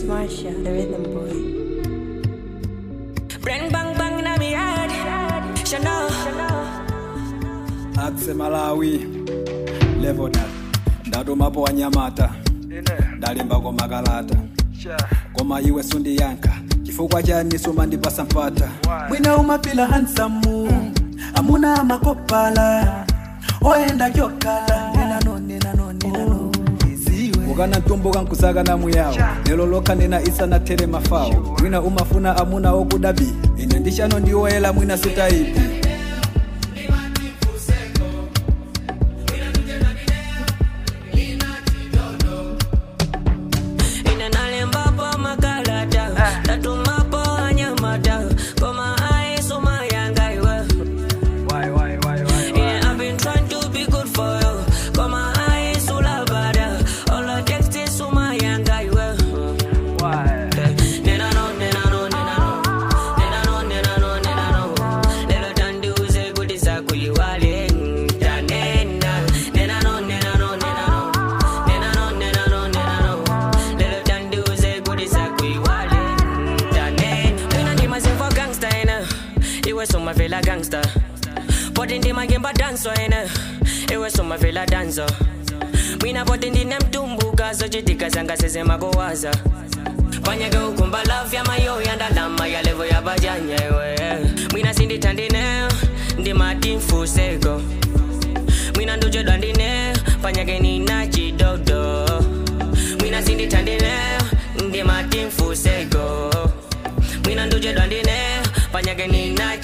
It's Marsha, the rhythm boy. Bang bang bang in my head. Chanel. akse malawi levoda ndatumapo wanyamata ndalimbako makalata koma iwe sundiyankha chifukwa chani sumandipasa mpata mwina umapila hansamu amuna amakopala oyenda kyokala nenano nenano nenano iziwe ukana mtumbuka nkusakana muyawo lero lokha nena isanathere mafawo mwina umafuna amuna okudabi ine ndishano ndiwoyela mwina sitaipi Inalembapo makalata. Tatumapo wanyamata. Koma ai suma yanga iwe. Yeah, I've been trying to be good for you. Koma ai sula bada. All I text is suma yanga iwe. Nena no, nena no, nena no. Nena no, nena no, nena no. Lelo tanduze kutisa kuyiwale. Tanena. Nena no, nena no, nena no. Nena no, nena no, nena no. Lelo tanduze kutisa kuyiwale. Tanena. Mina ndima zimvo gangsta ina. Iwe soma vela gangsta. Poti ndima gemba danso ina. Iwe soma vela danso. Mina poti ndine mtumbuka zochitika zanga sezema kuwaza panyake ukumba love ya mayo yandalama ya levo ya bajanya iwe mwina sindithandine ndimati mfuseko mwina ndujedwa ndine panyake nina chidodo mwina sindithandine ndimati mfuseko mwina ndujedwa ndine panyake nina